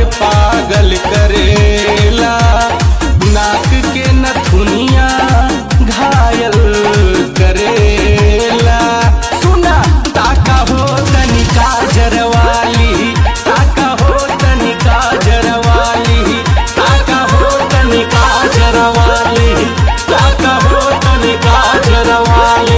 पागल करेला नाक के नथुनिया घायल करेला सुना ताका हो तनिका जरवाली ताका हो तनिका जरवाली ताका हो तनिका जरवाली ताका हो तनिका जरवाली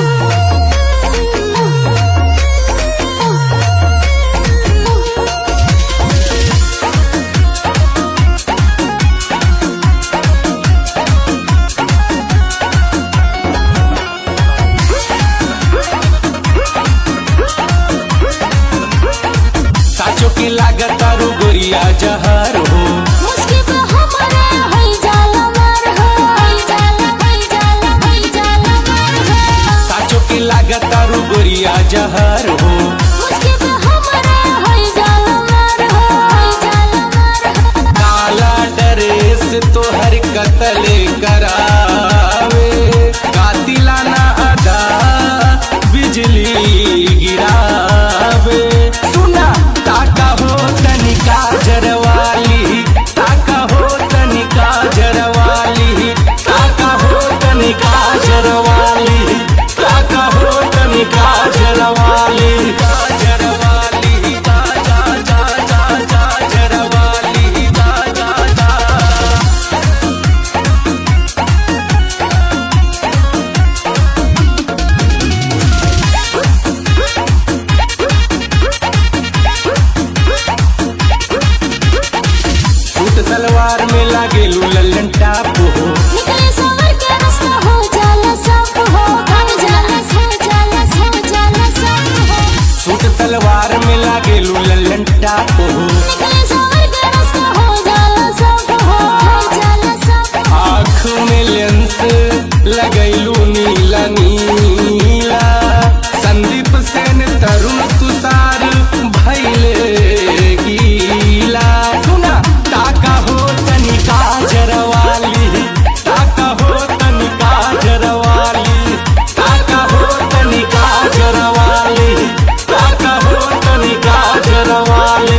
साचो की लागत आरू गोरिया जहर हो मुश्किल पे हमारा हई जाला मार हो हई जाला हई जाला हई जाला मार हो साचो की लागत आरू गोरिया जहर हो मुश्किल पे हमारा हई जाला मार हो हई जाला मार हो काला ड्रेस तोहर कतल करावे कातिलाना अदा बिजली गिरावे सुना ताका हो तनिका जरवाली ताका हो तनिका जरवाली ताका हो तनिका जरवाली ताका हो तनिका जरवाली जरवाली जा जा जा जा जा जरवाली जा जा जा सूट सलवार में लागे लल्लन टाप हो निकले सवर के रास्ता हो जाला सब हो हो जाला हो जाला हो जाला सब हो सूट सलवार में लागे लल्लन टाप हो निकले सवर के रास्ता हो जाला सब हो हो जाला सब हो आँख में लेंस लगैलू नीला नीला संदीप सेन तरुण तुषार भैले गीला सुना ताका हो तनिका जरवाली ताका हो तनिका जरवाली ताका हो तनिका जरवाली ताका हो तनिका जरवाली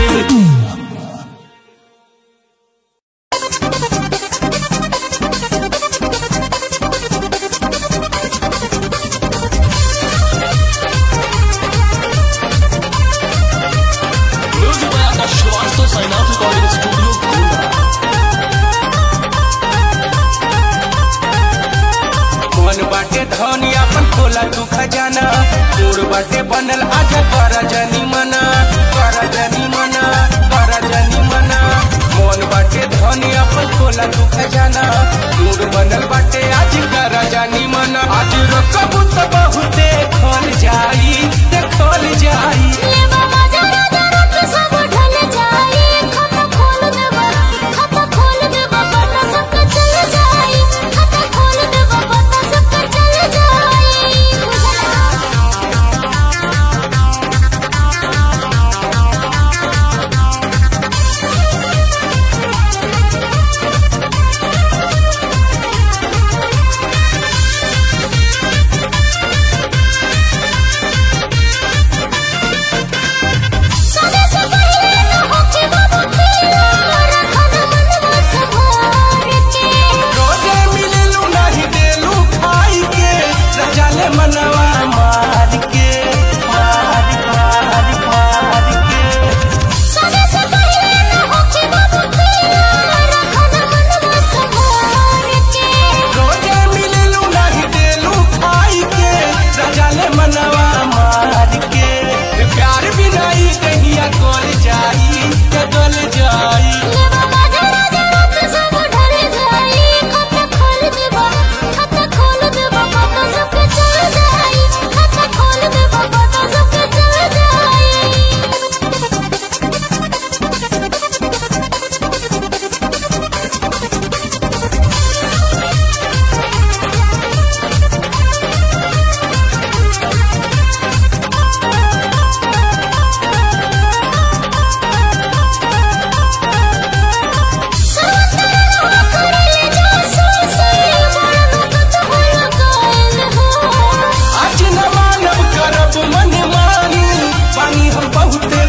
मन बाटे धनी अपन खोला तू खजाना तोर बाटे बनल आज कर जनी मना कर जनी मना कर जनी मना मन बाटे धनी अपन खोला तू खजाना तोर बनल बाटे आज कर जनी मना आज रकबू त बहुते खोल जाई देखल जाई ले बाबा जरा जरा के सब ढल जाई खाता खोल दे बाबा खाता खोल दे बाबा ना सब चल जाई खाता खोल दे बाबा ना सब चल जाई आज न मानव करब मन मानी पानी हम बहुते